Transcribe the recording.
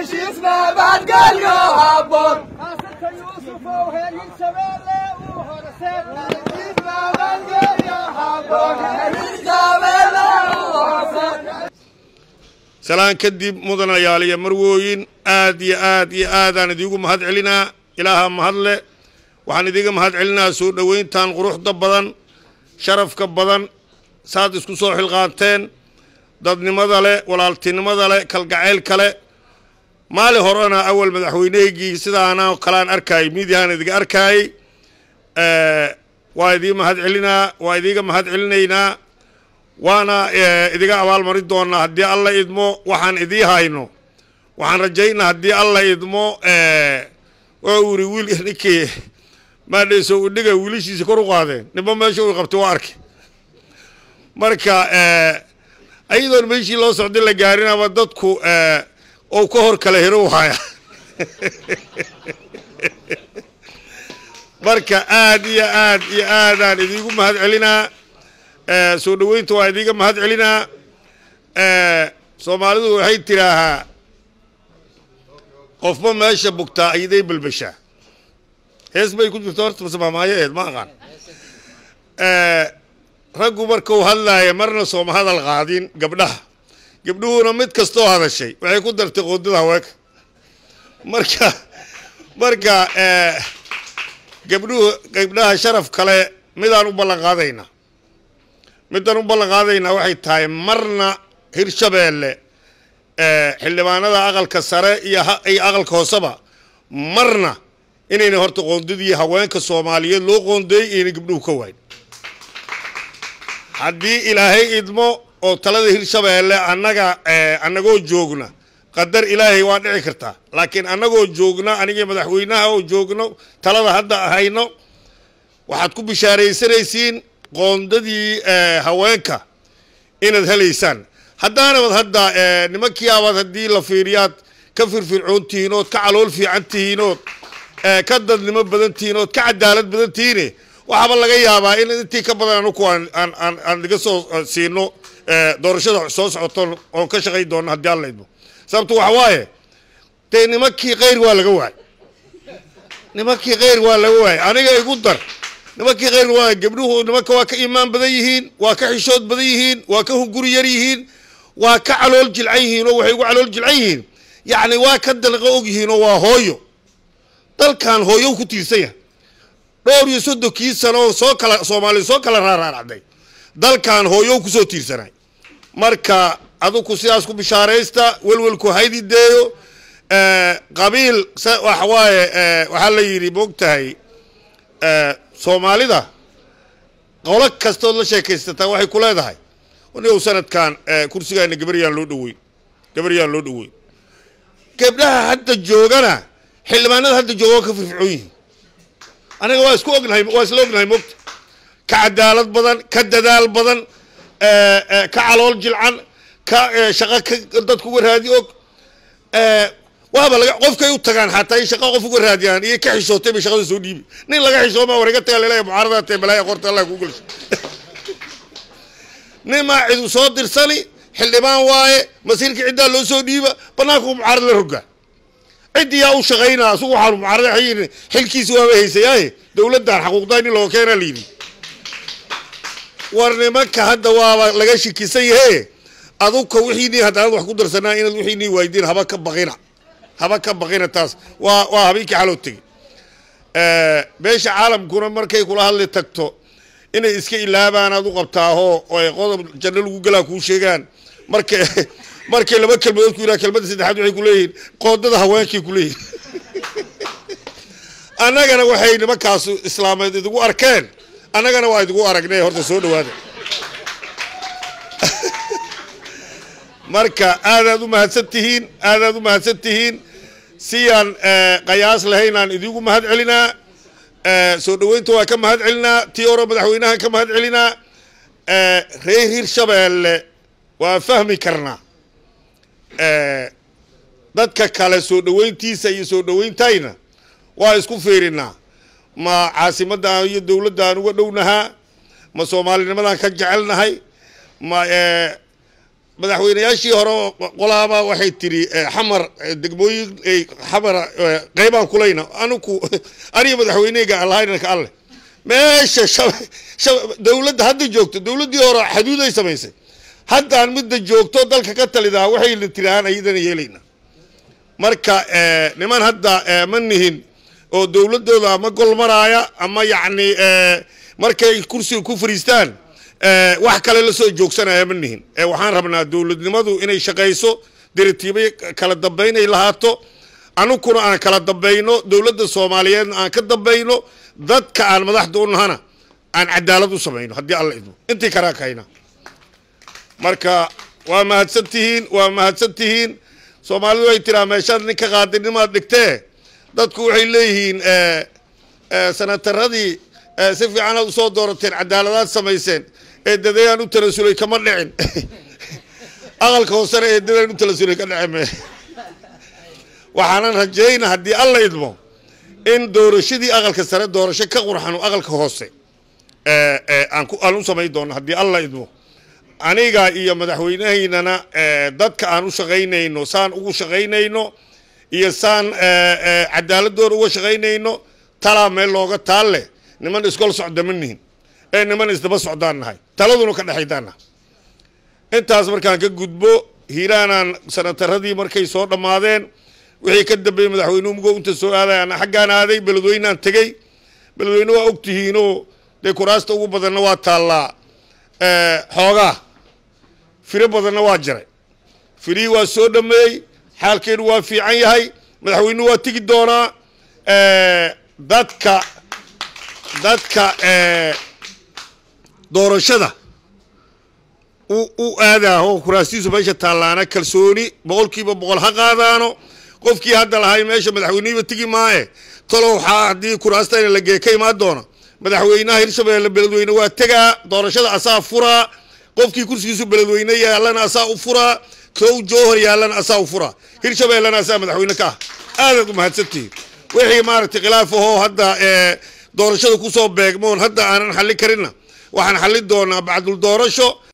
heshiis nabadgelyo habboon Asirka Yuusuf oo heelin shabeelle uu horseed heshiis nabadgelyo habboon heshiis shabeelle u horseed salaan kadib mudanayaal iyo marwooyin aad iyo aad iyo aadaan idiigu mahad celinaa ilaaha mahadle waxaan idiga mahad celinaa soo dhoweyntan quruxda badan sharafka badan saad isku soo xilqaanteen dadnimada leh walaaltinimada leh kalgacaylka leh maali horena awal madaxweyneygii sidaana kalaan arkaayay miidiyahaan idiga arkaayay waa idii mahad celinaa waa idiga mahad celinaynaa waana idiga abaalmarin doonaa haddii alla idmo waxaan idii hayno waxaan rajaynaa haddii alla idmo waa uu yiri wiil ninkii maadhayso udhiga wiilashiisa kor u qaadeen ninba meesha uu qabtay waa arkay marka ayadoon meeshii loo socday la gaarinaba dadku ou ka hor kala hero haya marka aad iyo aad iyo aadaan idiigu mahad celinaa soo dhoweynta waa idiga mahad celinaa soomaalidu waxay tidhaahaa qofba meesha bugtaa ayaday balbashaa hees bay ku jirto horta mase maamaayaeed ma aqaan raggu markuu hadlaaya marna sooma hadal qaadin gabdhaha gabdhuhuna mid kastoo hadashay waxay ku dartay qoodada haweenka marka marka gabdhuhu gabdhaha sharaf kale midaan u ballan qaadaynaa midaan u ballan qaadaynaa waxay tahay marna hirshabeelle xildhibaanada aqalka sare iyo iyo aqalka hooseba marna inayna horta qoondadii haweenka soomaaliyeed loo qoondeeyey inayna gabdhuhu ka waayn haddii ilaahay idmo oo talada hirshabeelle annaga annagoo joogna qadar ilaahay waa dhici kartaa laakiin annagoo joogna anigii madaxweynaha oo joogno talada hadda hayno waxaad ku bishaaraysanaysiin qoondadii haweenka inaad helaysaan haddaanabad hadda nimankii abaad haddii la fiiriyaad ka firfircoon tihiin ood ka calool fiican tihiin ood ka dadnimo badan tihiin ood ka cadaalad badan tihiine waxaaba laga yaabaa in intii ka badan anuku aan aan aan iga soo siino doorashada soo socoto oon ka shaqayn doono haddii alla idmo sababto waxa waaye dee nimankii kayr waa laga waayay nimankii kayr waa laga waayay aniga igu dar nimankii khayr waa gabdhuhu nimanka waa ka iimaan badan yihiin waa ka xishood badan yihiin waa ka hunguri yar yihiin waa ka calool jilcan yihiin oo waxay ugu calool jilcan yihiin yacni waa ka dalqa og yihiin oo waa hooyo dalkan hooyo ku tiirsan yahay dhowr iyo soddonkii sano oo soo kala soomaaliya soo kala raaraaracday dalkan hooyo kusoo tiirsanay marka aduku sidaas ku bishaaraysta welwelku haydi deeyo qabiil waxa waaye waxaa la yidhi moogtahay soomaalida qolo kastood la sheekaysataa waxay ku leedahay nigow sanadkan kursigaana gabaryaan loo dhoweyn gabaryaan loo dhoweyn gabdhaha hadda joogana xildhibaanada hadda jooga waa ka firfircoon yihiin aniga waa isku ognahay waa isla ognahay mogta ka cadaalad badan ka dadaal badan ka calool jilcan ka shaqo ka dadku uga raadi og waaba laga qofkay u tagaan xataa in shaqa qof uga raadiyaan iyo ka xishootay bay shaqada soo dhiibi nin laga xishoomaa war iga taga laleeya mucaaradaad tae balaaya qorta allah kuu gelsho nin maa cidu soo dirsani xildhibaan waaye masiirkii ciddaa loo soo dhiiba banaanku mucaarad la rogaa ciddii yaa u shaqaynaa asugu waxaanu mucaarada xayini xilkiisi waaba haysayaaye dowladdan xaquuqdaa in looga keenaa layidhi war nimanka hadda waaba laga shikisan yahe aduka wixiinii haddaanad wax ku darsanaa inaad wixiinii waaydiin haba ka baqina haba ka baqina taas waa waa habeenkii xaloo tegey meesha caalamkuna markay kula hadli tagto inay iska ilaabaan aad u qabtaahoo oy qodob janno lagu galaa kuu sheegaan marka markay laba kelmadood ku yidhaha kelmadda saddexaad waxay ku leeyihiin qoodada haweenkay ku leeyihin annagana waxay nimankaasu islaameed idigu arkeen annagana waa idigu aragnay horta soo dhawaada marka aadaad u mahadsan tihiin aadaad u mahadsan tihiin siyaan qayaas lahaynaan idigu mahad celinaa soo dhoweynta waa ka mahad celinaa tii oro madaxweynahan ka mahad celinaa reer hirshabeelle waa fahmi karnaa dadka kale soo dhoweyntiisa iyo soo dhoweyntayna waa isku fiirinaa ma caasimaddan iyo dowladdan uga dhownahaa ma soomaalinimadan ka jecelnahay ma madaxweynayaashii hore oo qolaaba waxay tiri eh, xamar eh, degmooyin eh, xamara eh, qaybaan kulayna anuku aniga madaxweyneyga allahaynanka alleh meesha shab- shab- dowladda hadda joogto dowladdii hore xaduuday samaysay haddaan midda joogto dalka ka talidaa waxayna tiraan ayadana yeelayna marka eh, niman hadda eh, ma nihin oo dowladooda ama gol maraaya ama yacni eh, markay kursiga ku fariistaan eh, wax kale la soo joogsanaya ma nihin Eh, waxaan rabnaa dowladnimadu inay shaqayso diritiibo kala dambayn ay lahaato anukuna aan kala dambayno dowladda soomaaliyeedna aan ka dambayno dadka aan madaxda u nahana aan cadaalad u samayno haddii alla idmo intii karaa kahayna marka waa mahadsan tihiin waa mahadsan tihiin soomaalidu way tiraa meeshaad nin ka qaadinimaad dhigtee dadku waxay leeyihiin eh, eh, sanataradii eh, si fiicanaad usoo doorateen cadaaladaad samayseen eedadayaan u talasulay kama dhicin aqalka hoosena eedadaan u talasulay ka dhici me waxaanan rajayna haddii alla idmo in doorashadii aqalka sare doorasho ka qurxano aqalka hoose eh, eh, aan ku- aan u samayn doono haddii alla idmo aniga iyo madaxweynahaynana eh, dadka aan u shaqaynayno saan ugu shaqaynayno iyo saan eh, eh, cadaaladooda uga shaqaynayno talaa meel looga taalle niman iskol socda ma nihin ee niman isdaba socdaan nahay taladuna ka dhexaydaan nahay intaas markaan ka gudbo hiiraanaan sanataradii markay soo dhammaadeen wixii ka dambeeyey madaxweynuhu mugo inta soo aaday ana xaggaan aaday beledweynaan tegey beledweyne waa og tihiinoo dee kuraasta ugu badanna waa taallaa eh, xoogaa firo badanna waa jiray firihii waa soo dhameeyey xaalkeenu waa fiican yahay madaxweynuhu waa tegi doonaa eh, dadka dadka eh, doorashada u u aadaaho kuraastiisu meesha taallaana kalsooni boqolkiiba boqol ha qaadaano qofkii hadda lahay meesha madaxweynihiiba tegi maaye talo waxaa haddii kuraastayna la gee ka imaan doona madaxweynaha hirshabeelle beledweyne waa tegaa doorashada asaa furaa qofkii kursigiisu beledweyne yaallana asaa u furaa kow jowhar yaallana asaa u furaa hirshabeellena asaa madaxweyne ka ah aadaad u mahadsantihiin wixii maaragtay khilaaf ahoo hadda ee doorashada kusoo beegmoon hadda aanan xallin karinna waxaan xallin doonaa bacdul doorasho